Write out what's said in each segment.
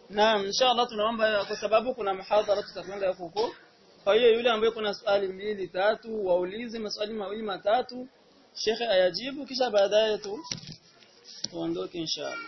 Naam, inshallah tunaomba kwa sababu kuna muhadhara tutakwenda huko. Kwa hiyo yule ambaye kuna swali mbili tatu waulize maswali mawili matatu Sheikh ayajibu kisha baadaye tu tuondoke inshallah.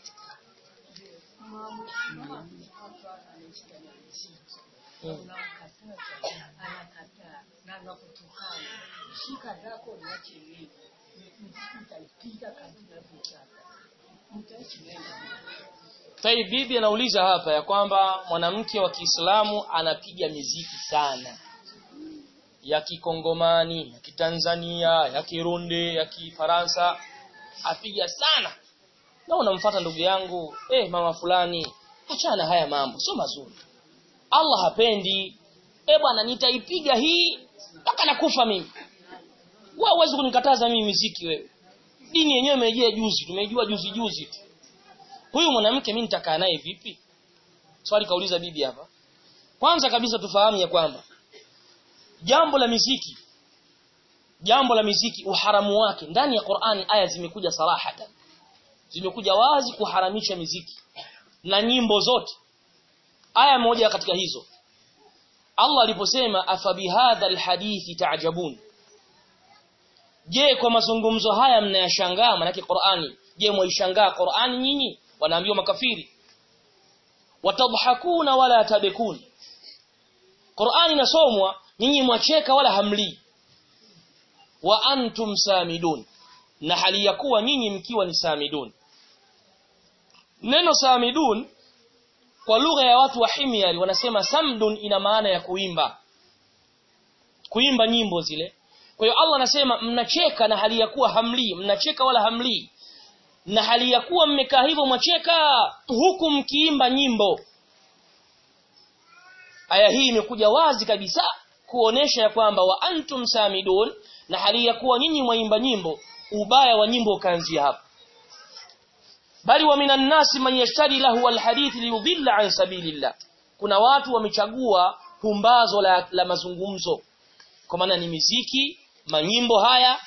anakataa na anakutukana shika zako niache mimi nitaipiga kabisa navyotaka mtaishi nenda Tai bibi anauliza hapa ya kwamba mwanamke wa Kiislamu anapiga miziki sana ya kikongomani, ya kitanzania, ya kirundi, ya kifaransa apiga sana. Na unamfuata ndugu yangu, eh mama fulani, achana haya mambo, sio mazuri. Allah hapendi. Eh bwana nitaipiga hii mpaka nakufa mimi. Wewe huwezi kunikataza mimi miziki wewe. Dini yenyewe imejia juzi, tumejua juzi juzi tu huyu mwanamke mimi nitakaa naye vipi swali kauliza bibi hapa kwanza kabisa tufahamu ya kwamba jambo la miziki jambo la miziki uharamu wake ndani ya Qur'ani aya zimekuja sarahatan zimekuja wazi kuharamisha miziki na nyimbo zote aya moja katika hizo Allah aliposema afabihadha alhadithi ta'jabun je kwa mazungumzo haya mnayashangaa maana Qur'ani je mwaishangaa Qur'ani nyinyi wanaambiwa makafiri watadhakuna wala tabekun Qur'ani inasomwa nyinyi mwacheka wala hamli wa antum samidun na hali ya kuwa nyinyi mkiwa ni samidun neno samidun kwa lugha ya watu wa himyari wanasema samdun ina maana ya kuimba kuimba nyimbo zile kwa hiyo Allah anasema mnacheka na hali ya kuwa hamli mnacheka wala hamli na hali ya kuwa mmekaa hivyo mwacheka huku mkiimba nyimbo aya hii imekuja wazi kabisa kuonesha ya kwamba wa antum samidun na hali ya kuwa nyinyi mwaimba nyimbo ubaya wa nyimbo ukaanzia hapa bali wa minan nasi man yashtari lahu alhadith liyudilla an sabilillah kuna watu wamechagua pumbazo la, la mazungumzo kwa maana ni miziki manyimbo haya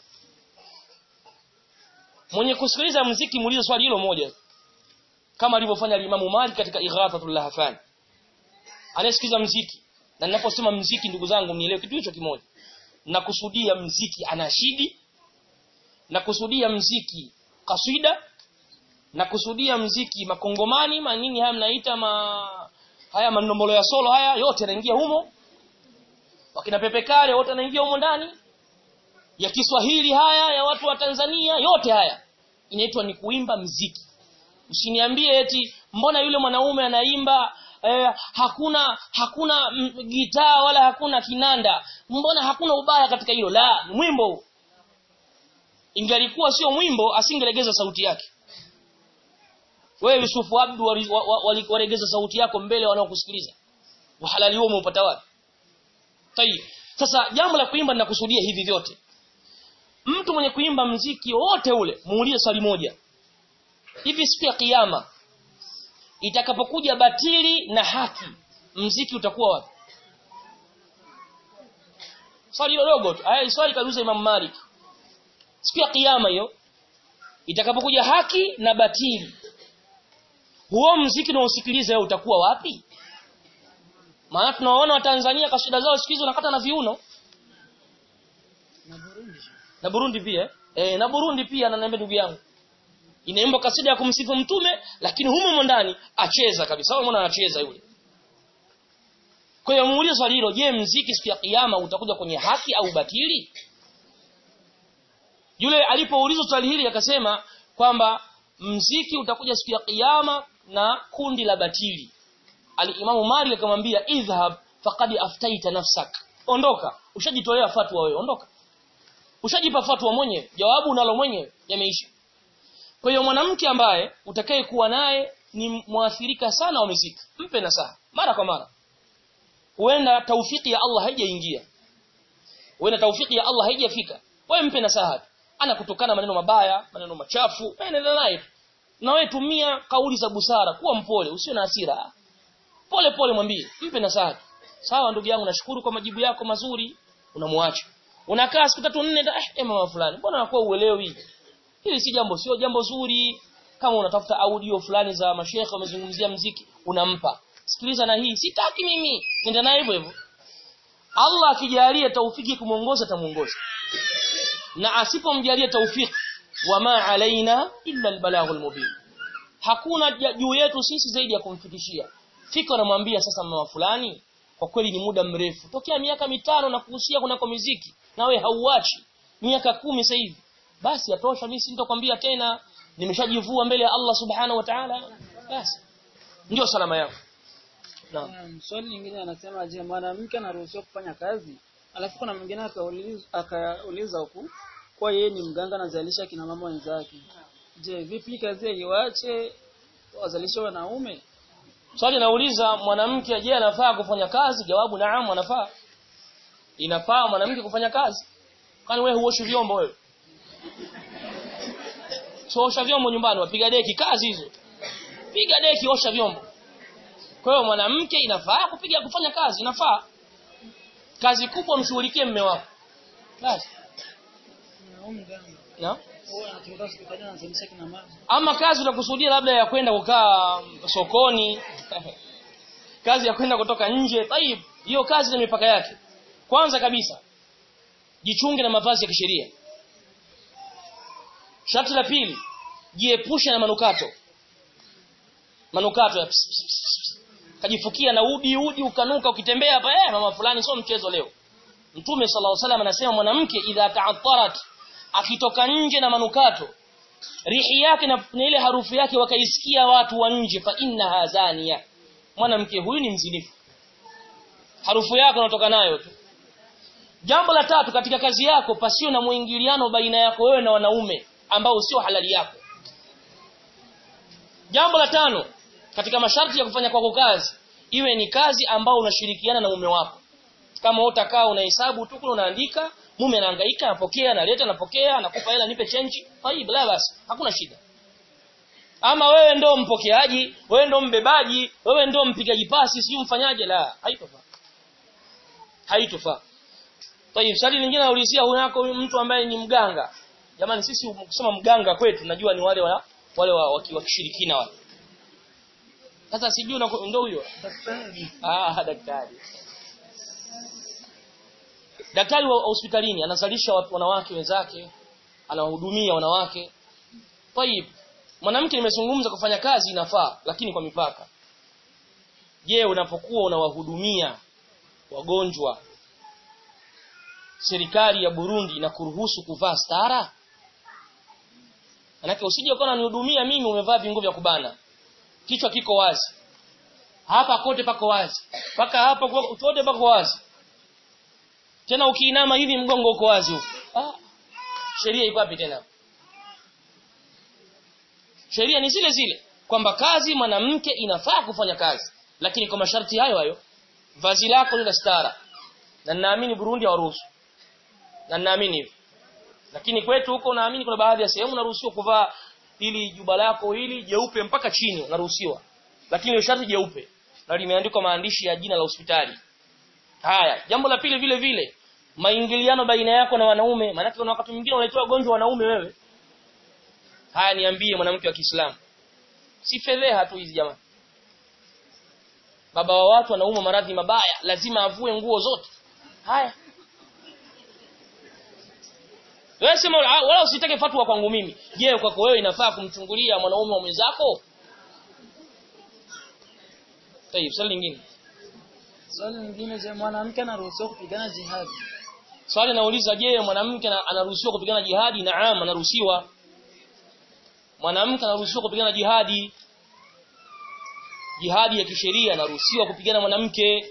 mwenye kusikiliza mziki muulize swali hilo moja kama alivyofanya Imam Malik katika Ighathatul Lahfan anayesikiliza mziki na ninaposema mziki ndugu zangu mnielewe kitu hicho kimoja nakusudia mziki anashidi nakusudia mziki kaswida nakusudia mziki makongomani manini haya mnaita ma haya manombolo ya solo haya yote yanaingia humo wakina pepe kale wote wanaingia humo ndani ya Kiswahili haya ya watu wa Tanzania yote haya inaitwa ni kuimba mziki usiniambie eti mbona yule mwanaume anaimba eh, hakuna hakuna gitaa wala hakuna kinanda mbona hakuna ubaya katika hilo la mwimbo ingalikuwa sio mwimbo asingelegeza sauti yake wewe Yusufu Abdu walegeza sauti yako mbele wanaokusikiliza uhalali huo umeupata wapi tayib sasa jambo la kuimba ninakusudia hivi vyote mtu mwenye kuimba mziki wote ule muulize swali moja hivi siku ya kiyama itakapokuja batili na haki mziki utakuwa wapi swali dogo tu haya swali kaluza Imam Malik siku ya kiyama hiyo itakapokuja haki na batili huo mziki unaosikiliza wewe utakuwa wapi maana tunawaona watanzania kasida zao siku hizo nakata na viuno na Burundi pia eh na Burundi pia ananiambia ndugu yangu inaimba kasida ya kumsifu mtume lakini humo ndani acheza kabisa wewe mbona anacheza yule kwa hiyo muulize swali hilo je mziki siku ya kiyama utakuja kwenye haki au batili yule alipoulizwa swali hili akasema kwamba mziki utakuja siku ya kiyama na kundi la batili alimamu Malik akamwambia idhhab faqad aftaita nafsak ondoka ushajitolea fatwa wewe ondoka ushajipa fatwa mwenyewe jawabu unalo mwenyewe yameisha kwa hiyo mwanamke ambaye utakaye kuwa naye ni mwathirika sana wa muziki mpe nasaha mara kwa mara huenda taufiki ya Allah haijaingia huenda taufiki ya Allah haijafika wewe mpe nasaha ana kutokana maneno mabaya maneno machafu endelea naye na wewe tumia kauli za busara kuwa mpole usio na hasira pole pole mwambie mpe nasaha sawa ndugu yangu nashukuru kwa majibu yako mazuri unamwacha unakaa siku tatu nne eh, eh mama fulani mbona unakuwa uelewi hili si jambo sio jambo zuri kama unatafuta audio fulani za mashekhe wamezungumzia mziki unampa sikiliza na hii sitaki mimi nenda naye hivyo hivyo Allah akijalia taufiki kumuongoza tamuongoza na asipomjalia taufiki wama alaina illa albalaghul mubin hakuna juu yetu sisi zaidi ya kumfikishia fika namwambia sasa mama fulani kwa kweli ni muda mrefu tokea miaka mitano na kuhusia kunako muziki nawe hauachi miaka kumi sasa hivi basi atosha mimi sintokwambia tena nimeshajivua mbele ya Allah subhanahu wa ta'ala basi ndio salama yako naam Um, swali lingine anasema je mwanamke anaruhusiwa kufanya kazi alafu kuna mwingine akauliza akauliza huku kwa yeye ni mganga anazalisha kina mama wenzake je vipi kazi iwache wazalishe wanaume swali nauliza mwanamke je anafaa kufanya kazi jawabu naam anafaa inafaa mwanamke kufanya kazi kwani wewe huoshi vyombo wewe so osha vyombo nyumbani wapiga deki kazi hizo piga deki osha vyombo kwa hiyo mwanamke inafaa kupiga kufanya kazi inafaa kazi kubwa mshughulikie mme wako basi Mwanaume mganga na huwa anatumika hospitali anazalisha kina mama ama kazi unakusudia labda ya kwenda kukaa sokoni kazi ya kwenda kutoka nje tayib hiyo kazi na mipaka yake kwanza kabisa jichunge na mavazi ya kisheria sharti la pili jiepushe na manukato manukato ya ps, ps, ps, ps. kajifukia na udi udi ukanuka ukitembea hapa eh mama fulani sio mchezo leo mtume sallallahu alaihi wasallam anasema mwanamke idha ta'attarat akitoka nje na manukato rihi yake na, na ile harufu yake wakaisikia watu wa nje fa inna hazania mwanamke huyu ni mzinifu harufu yako unatoka nayo tu jambo la tatu katika kazi yako pasio na muingiliano baina yako wewe na wanaume ambao sio halali yako jambo la tano katika masharti ya kufanya kwako kazi iwe ni kazi ambao unashirikiana na mume wako kama utakaa unahesabu tu kule unaandika mume anahangaika anapokea analeta anapokea anakupa hela nipe change tayib la basi hakuna shida ama wewe ndo mpokeaji wewe ndo mbebaji wewe ndo mpigaji pasi sio mfanyaje la haitofaa haitofaa tayib swali lingine naulizia hunako mtu ambaye ni mganga jamani sisi kusema mganga kwetu najua ni wale wa, wale wa, wa, wa kishirikina wale sasa sijui ndio huyo daktari ah daktari daktari wa hospitalini anazalisha watu wanawake wenzake anawahudumia wanawake tayib mwanamke nimezungumza kufanya kazi inafaa lakini kwa mipaka je unapokuwa unawahudumia wagonjwa serikali ya Burundi inakuruhusu kuvaa stara Manake usije ukaona nihudumia mimi umevaa vingo vya kubana kichwa kiko wazi hapa kote pako wazi paka hapa kote pako wazi tena ukiinama hivi mgongo uko wazi huko ah sheria iko wapi tena sheria ni zile zile kwamba kazi mwanamke inafaa kufanya kazi lakini kwa masharti hayo hayo vazi lako lina stara na naamini Burundi hawaruhusu na naamini hivyo lakini kwetu huko naamini kuna baadhi ya sehemu unaruhusiwa kuvaa ili juba lako hili jeupe mpaka chini unaruhusiwa lakini ile sharti jeupe na limeandikwa maandishi ya jina la hospitali haya jambo la pili vile vile maingiliano baina yako na wanaume maana kuna wakati mwingine unaitoa gonjwa wanaume wewe haya niambie mwanamke wa Kiislamu si fedheha tu hizi jamani baba wa watu anaumwa maradhi mabaya lazima avue nguo zote haya wewe sema wala usitake fatwa kwangu mimi je kwako wewe inafaa kumchungulia mwanaume wa mwenzako Tayib, swali lingine. swali lingine je mwanamke anaruhusiwa kupigana jihadi Swali nauliza je, mwanamke anaruhusiwa kupigana jihadi? Naam, anaruhusiwa. Mwanamke anaruhusiwa kupigana jihadi. Jihadi ya kisheria anaruhusiwa kupigana mwanamke.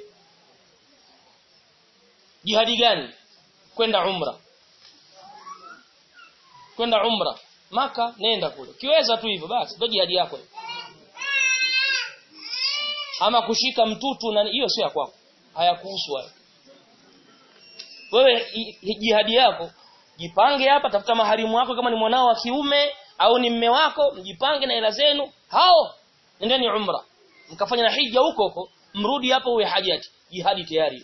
Jihadi gani? Kwenda umra. Kwenda umra. Maka nenda kule. Kiweza tu hivyo basi, ndio jihadi yako. Ama kushika mtutu na hiyo sio ya kwako. Hayakuhusu hayo wewe jihadi yako jipange hapa tafuta maharimu wako kama ni mwanao wa kiume au ni mme wako mjipange na hela zenu hao nendeni umra mkafanya na hija huko huko mrudi hapo uwe hajati jihadi tayari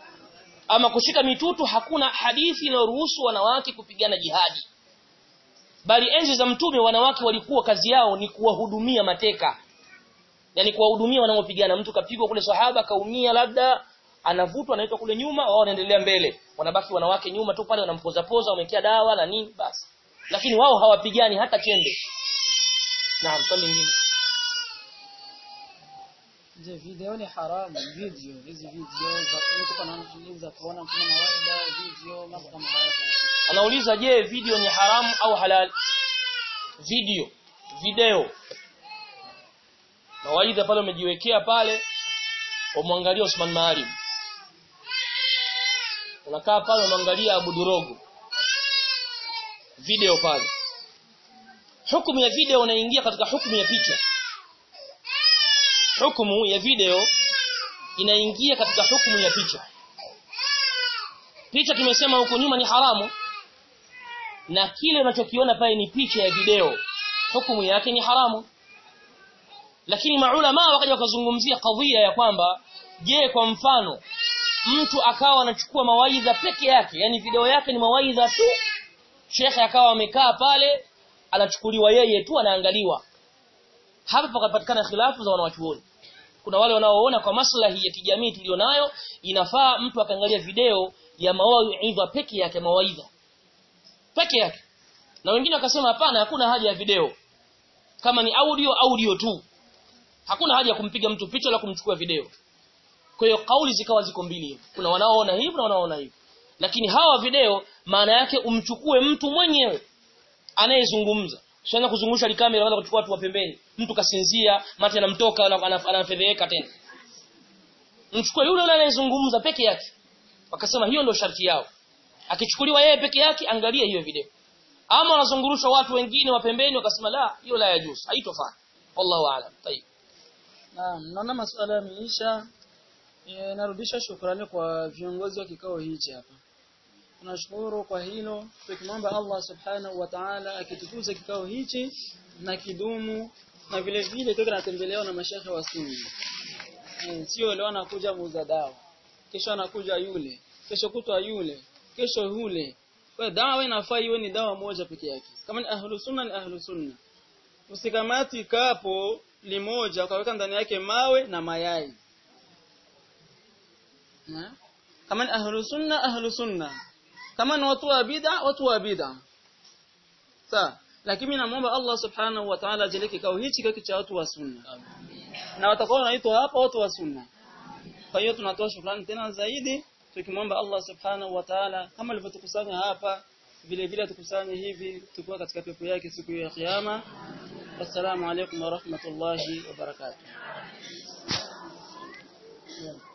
ama kushika mitutu hakuna hadithi inayoruhusu wanawake kupigana jihadi bali enzi za mtume wanawake walikuwa kazi yao ni kuwahudumia mateka yani kuwahudumia wanaopigana mtu kapigwa kule sahaba kaumia labda anavutwa anaitwa kule nyuma wao wanaendelea mbele wanabaki wanawake nyuma tu pale wanampoza poza wamekea dawa na nini basi lakini wao hawapigani hata chembe naam swali lingine Je, video ni haramu? Video, hizi video za mtu kana anasikiliza kuona kuna mawaida, video, mambo kama hayo. anauliza je video ni haramu au halal video video mawaidha pale umejiwekea pale umwangalia Usman Maalim unakaa pale unaangalia Abu Durogo video pale hukumu ya video unaingia katika hukumu ya picha hukumu ya video inaingia katika hukumu ya picha picha tumesema huko nyuma ni haramu na kile unachokiona pale ni picha ya video hukumu yake ni haramu lakini maulama wakaja wakazungumzia kadhia ya kwamba je kwa mfano mtu akawa anachukua mawaidha peke yake yani video yake ni mawaidha tu shekhe akawa amekaa pale anachukuliwa yeye tu anaangaliwa hapa pakapatikana khilafu za wanawachuoni kuna wale wanaoona kwa maslahi ya kijamii tulionayo inafaa mtu akaangalia video ya mawaidha peke yake mawaidha peke yake na wengine wakasema hapana hakuna haja ya video kama ni audio audio tu hakuna haja ya kumpiga mtu picha wala kumchukua video kwa hiyo kauli zikawa ziko mbili kuna wanaoona hivi na wanaoona hivi lakini hawa video maana yake umchukue mtu mwenyewe anayezungumza Usianze kuzungusha likamera wala kuchukua watu wa pembeni. Mtu kasinzia, mate anamtoka anafedheka tena. Mchukue yule yule anayezungumza peke yake. Wakasema hiyo ndio sharti yao. Akichukuliwa yeye peke yake angalia hiyo video. Ama wanazungurusha watu wengine wa pembeni wakasema la, hiyo la yajuz, haitofaa. Wallahu aalam. Tayeb. Naam, naona masuala yameisha. E, narudisha shukrani kwa viongozi wa kikao hichi hapa. Tunashukuru kwa hilo tukimwomba Allah subhanahu wa ta'ala akitukuze kikao hichi na kidumu na vile vile tuko tunatembelewa na mashehe wa sunni. E, sio leo anakuja muuza dawa. Kesho anakuja yule, kesho kutwa yule, kesho yule. Kwa dawa inafaa iwe ni dawa moja peke yake. Kama ni ahlu sunna ni ahlu sunna. Usikamati kapo limoja ukaweka ndani yake mawe na mayai. Na? Kama ni ahlu sunna ahlu sunna kama ni watu wa bid'a watu wa bid'a sawa lakini namuomba Allah subhanahu wa ta'ala ajalie kikao hichi kile cha watu wa sunna na watakuwa wanaitwa hapa watu wa sunna kwa hiyo tunatoa shukrani tena zaidi tukimwomba Allah subhanahu wa ta'ala kama alivyotukusanya hapa vile vile tukusanye hivi tukiwa katika pepo yake siku ya kiyama assalamu alaykum wa rahmatullahi wa barakatuh